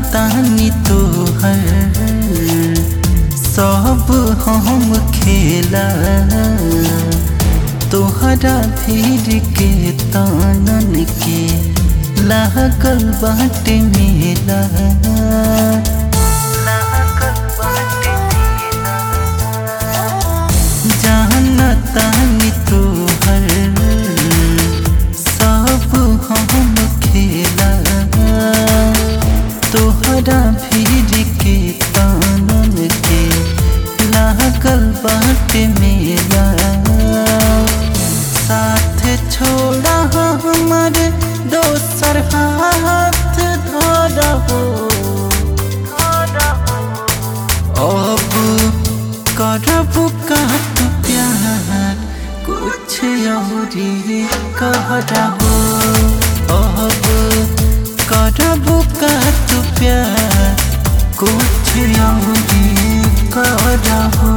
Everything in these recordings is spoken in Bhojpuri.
तानी तोहर सब हम खेला तोहरा भीड़ के तानन के लागल बाटे मेला जाना तानी तोहर सब हम खेला तोहरा भीड़ के तानन के लागल बाटे मेला साथ छोड़ा हमारे दोसर हाथ धरा हो अब करब का तू प्यार कुछ और कहरा हो अब करब का तू प्यार कुछ और कहरा हो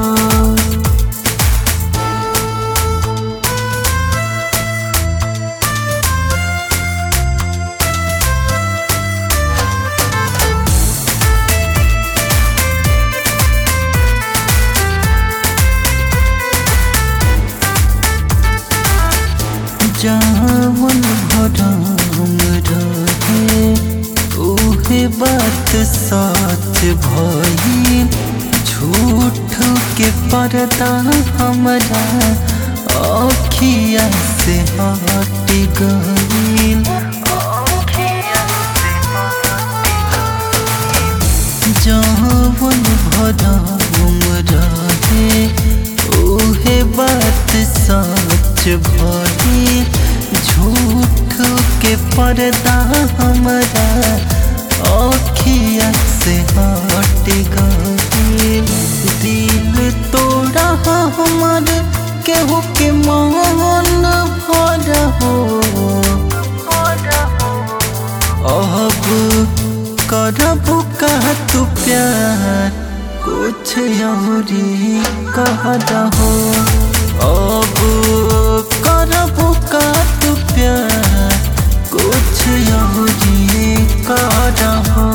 जावन भरम रहे उहे बात सच भई झूठ के पर्दा हमरा अखिया से हट गईल जावन भरम रहे उहे बात सच भई झूठ के पर्दा हमरा अखिया से हट गईल दिल तोड़ा हमर केहू के मन भर हो अब करब का तू प्यार कुछ और कहरा हो अब करब का तू प्यार कुछ और कहरा हो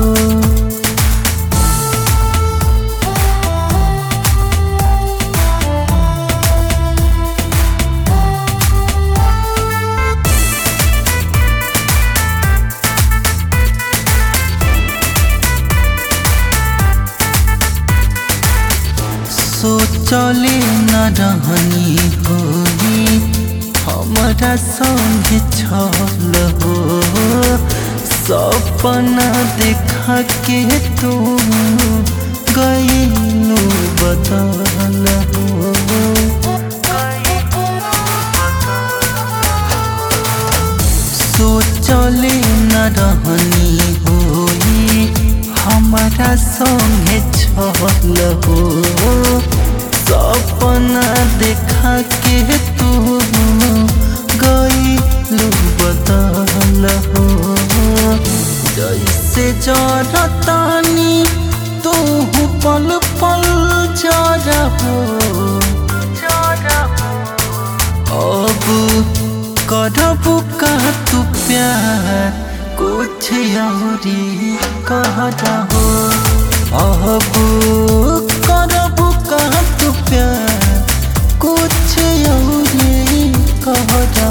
सोचले न रहनी होई हमारा संग छल हो सपना देखा के तू गईलू बदल हो सोचले न रहनी होई हमारा संगे छल हो सपना देखा के तू गईलू बदल हो जैसे जरतानी तू पल पल जरा हो अब करब का तू प्यार कुछ और कहरा हो अब करब का तू प्यार कुछ और कहरा